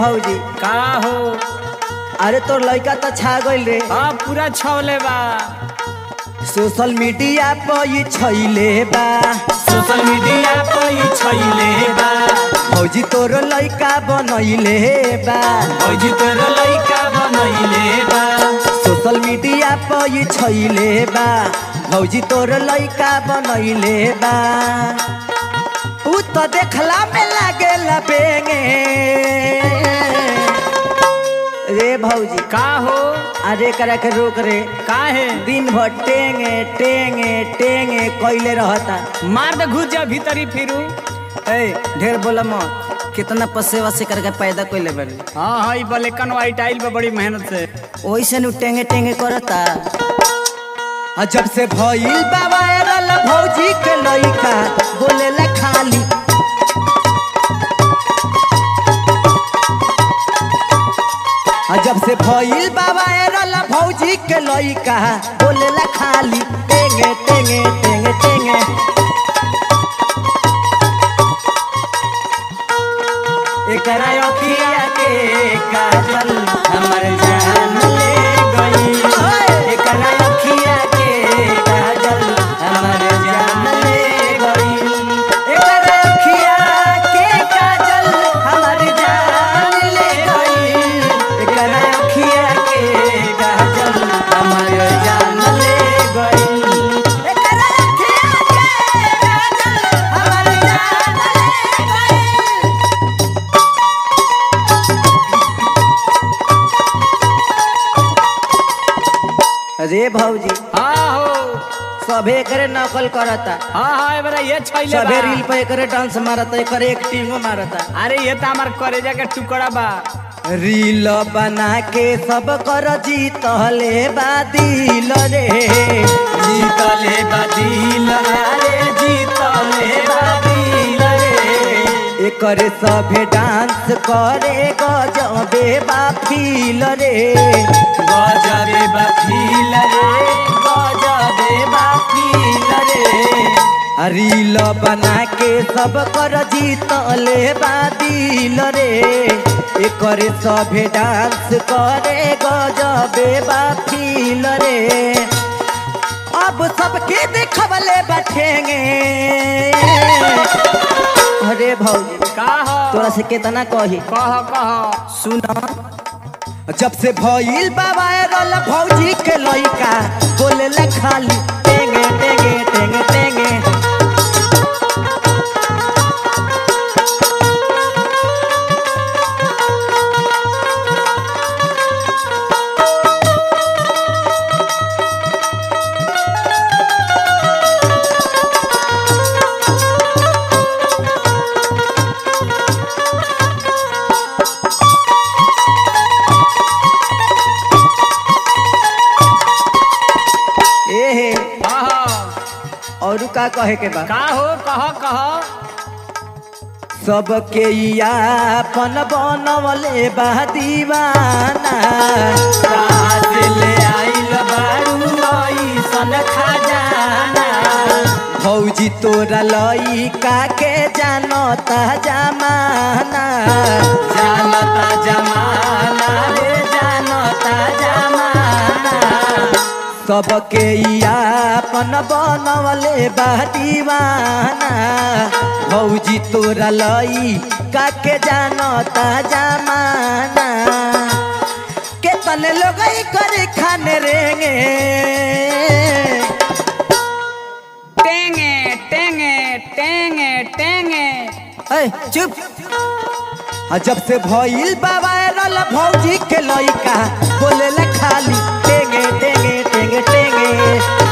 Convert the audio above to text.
भौजी का हो अरे तोर लड़का तो छा गइल रे हाँ पूरा छवले बा सोशल मीडिया पर ये छैले बा सोशल मीडिया पर ई छैले बा भौजी तोर लड़का बनैले बा भौजी तोर लइका बनैले बा सोशल मीडिया पर ये छैले बा भौजी तोर लड़का बनैले बा उ तो देखला में लागेला बेंगे रे भौजी का हो अरे करा के रोक रे का है दिन भर टेंगे टेंगे टेंगे कैले रहता मार दे घुस जा भीतरी फिरू ए ढेर बोला मत कितना पसेवा से करके पैदा कैले बड़ी हाँ हाँ ई ब्लैक एंड व्हाइट आइल बा बड़ी मेहनत से ओइसे नु टेंगे टेंगे करता आ जब से भइल बा वायरल भौजी के लइका बोलेला खाली आ जब से भइल बा वायरल भौजी के लइका बोलेला खाली टेंगे टेंगे टेंगे टेंगे एकरा अखिया के काजल हमर जान ले गई एकरा अखिया के काजल हमर जान ले गई एकरा अखिया के काजल हमर जान ले गई एकरा अखिया के काजल हमर जान ले गई एकरा अखिया के काजल हमर जान ले गई अरे भौजी हाँ हो सभे एकरे नकल करता हाँ हाँ एबरा ये छैले सभे बा रील पे एकरे डांस मारता एकरे एक्टिंगो मारता अरे ये तो हमार करेजा के टुकड़ा बा रील बना के सब कर जीतले बादिल रे जीतले बादिल अरे जीतले बादिल रे एकरे सभे डांस करे गजबे बाफिल रे गजबे बाफिल रे गजबे बाफिल रे रील बना के सब कर जीतले बादिल रे एकरे सभे डांस करे गजबे बाफिल रे अब सबके देखबले बैठेंगे अरे भौजी का हो तोरा से कितना कही कह कह सुना जब से भइल बा वायरल भौजी के लइका बोले खाली टेंगे टेंगे टेंगे टेंगे ए हे कह और का कहे के बा का हो कह कह सबके यापन बनवले बा दीवाना कहाँ से ले आइल बारू ऐसन खजाना भौजी तोरा लइका के जानता जमाना जानता जमाना रे जानता जमाना सबके यापन बनवले बा दीवाना भौजी तोरा लइका के जानता जमाना के तने लोग करे खाने रेंगे टेंगे टेंगे टेंगे टेंगे ए, चुप आ जब से भइल बा वायरल भौजी के लइका बोले खाली टेंगे टेंगे टेंगे टेंगे